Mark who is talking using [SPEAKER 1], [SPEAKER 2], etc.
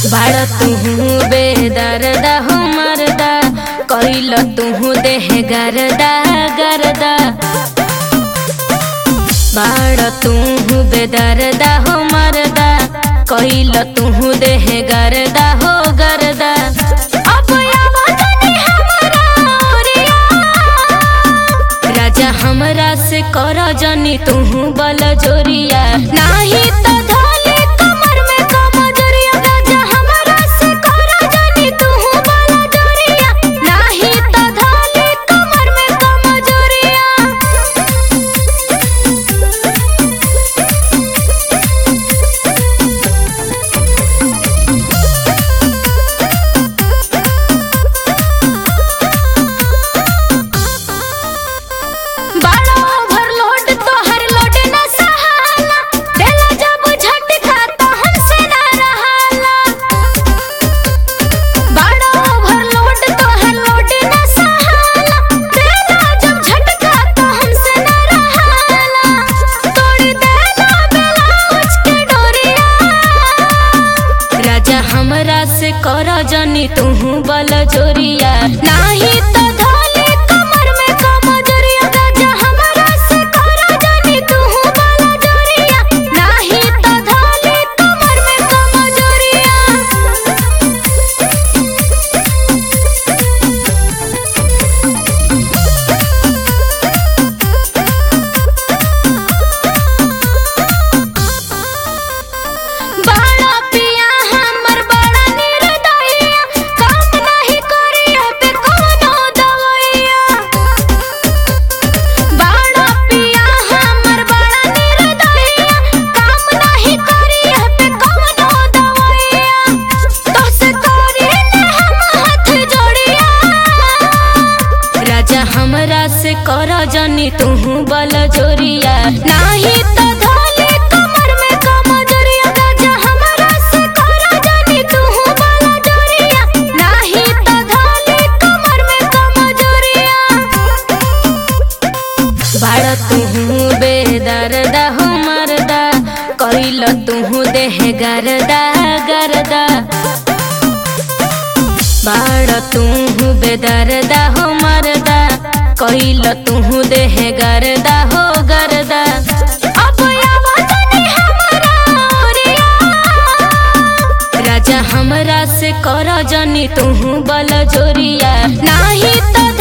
[SPEAKER 1] बाड़ तुहू बेदर्दा हो मरदा कइल तुहू देह गरदा गरदा बाड़ तुहू बेदर्दा हो मरदा कइल तुहू देह गरदा हो गरदा अब आवाज नहीं हमरा ओरिया। राजा हमरा से कर जनी तुहू बल जोरिया नाही तो धोले कमर में कमजोरिया राजा हमरा से कर जनी तुहू बल जोरिया नाही तो धोले कमर में कमजोरिया बड़ा ओवरलोड तोहर लोड न सहाला देला जब झटका तो हमसे ना रहाला बड़ा ओवरलोड तोहर लोड न सहाला देला जब झटका तो हमसे ना रहाला तोड़ देला ब्लाउज के डोरिया राजा हमरा से कर जनी तुहू बल जोरिया नाही तो धोले कमर में कमजोरिया राजा हमरा से कर जनी तुहू बल जोरिया नाही तो धोले कमर में कमजोरिया बड़ा पिया हमर बड़ा निर्दयिया काम नहीं करिए पे कोनो दवैया बड़ा पिया हमर बड़ा निर्दयिया काम नहीं करिए पे कोनो दवैया तोसे करी ले हम हाथ जोड़िया राजा हमरा से कर जनी तुहू बल जोरिया नाही तो धोले कमर में कमजोरिया राजा हमरा से कर जनी तुहू बल जोरिया नाही तो धोले कमर में कमजोरिया बाड़ तुहू बेदर्दा हो मरदा कइल तुहू देह गरदा गरदा बाड़ तुहू बेदर्दा हो मरदा कइल तुहू देह गरदा हो गरदा अब आवाज नहीं हमरा ओरिया। राजा हमरा से कर जनी तुहू बल जोरिया नाही तो